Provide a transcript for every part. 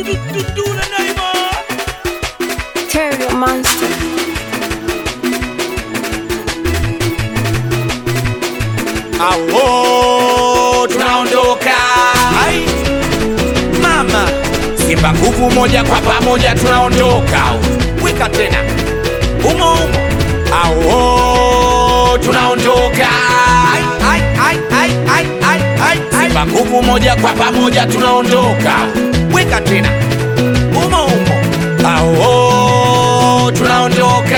Terrier monster. Awo, tunaondoka Ai. mama Simba nguvu moja kwa pamoja tunaondoka wika tena umo umo Awo, tunaondoka Ai, ai, ai, ai, ai, ai, ai, ai. Simba nguvu moja kwa pamoja tunaondoka wika tena umo umo Awo, tunaondoka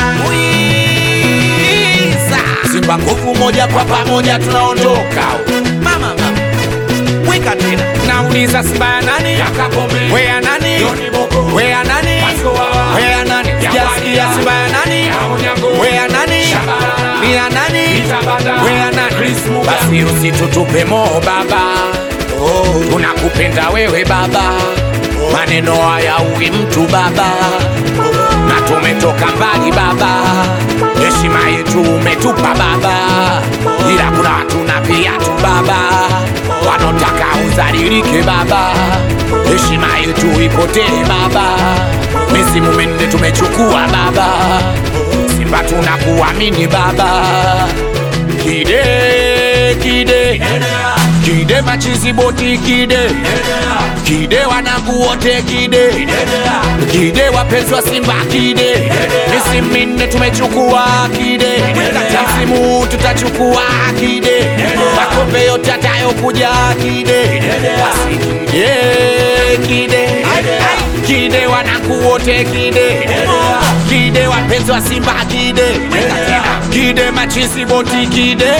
Wiza. Simba nguvu moja kwa pamoja tunaondoka mama mama wika tena nauliza Simba ya nani wea nani wea nani wea nani sijasikia Simba ya nani wea nani ni ya nani wea nani basi usitutupe moo baba tunakupenda wewe baba maneno haya uwi mtu baba na tumetoka mbali baba heshima yetu umetupa baba ila kuna watu na viatu baba wanaotaka uzalilike baba heshima yetu ipotee baba misimu minne tumechukua baba simba tunakuamini baba kide kide kide machizi boti kide kide wanangu wote kide kide wapenzi wa simba kide misimu minne tumechukua kide msimu huu tutachukua kide makombe yote atayokuja kide basi kide kide kide wanangu wote kide kide wapenzi wa simba kide kide machizi boti kide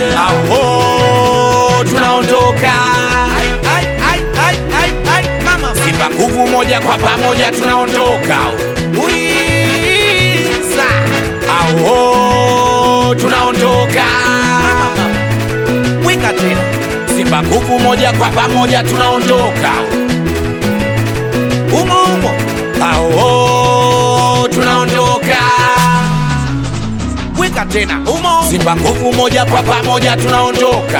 aho tunaondoka simba nguvu moja kwa pamoja tunaondoka Wiza. aho tunaondoka wika tena simba nguvu moja kwa pamoja tunaondoka umo umo aho tunaondoka wika tena umo simba nguvu moja kwa pamoja tunaondoka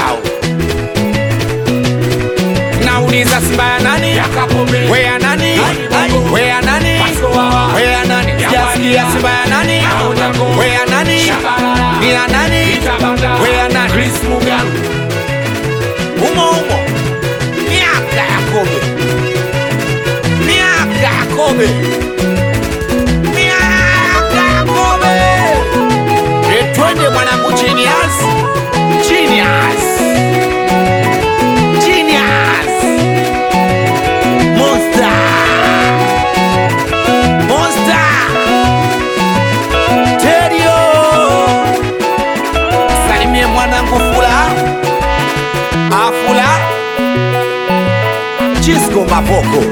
nauliza simba ya nani wea nani wea nani wea nani sijasikia simba ya nani wea nani ni ya nani wea nani umo umo miaka ya kobe miaka ya kobe miaka ya kobe etwende mwanangu genius genius genius monster monster terio salimie mwanangu fula afula chisco mapoko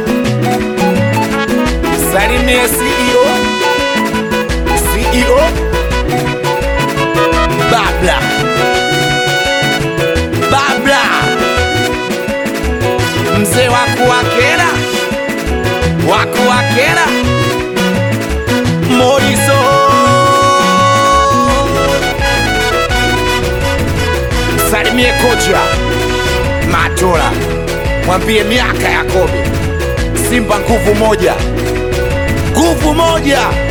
salimie ceo ceo babla babla mzee wakuwakera wakuwakera moriso salimie kocha matola mwambie miaka ya kobe simba nguvu moja nguvu moja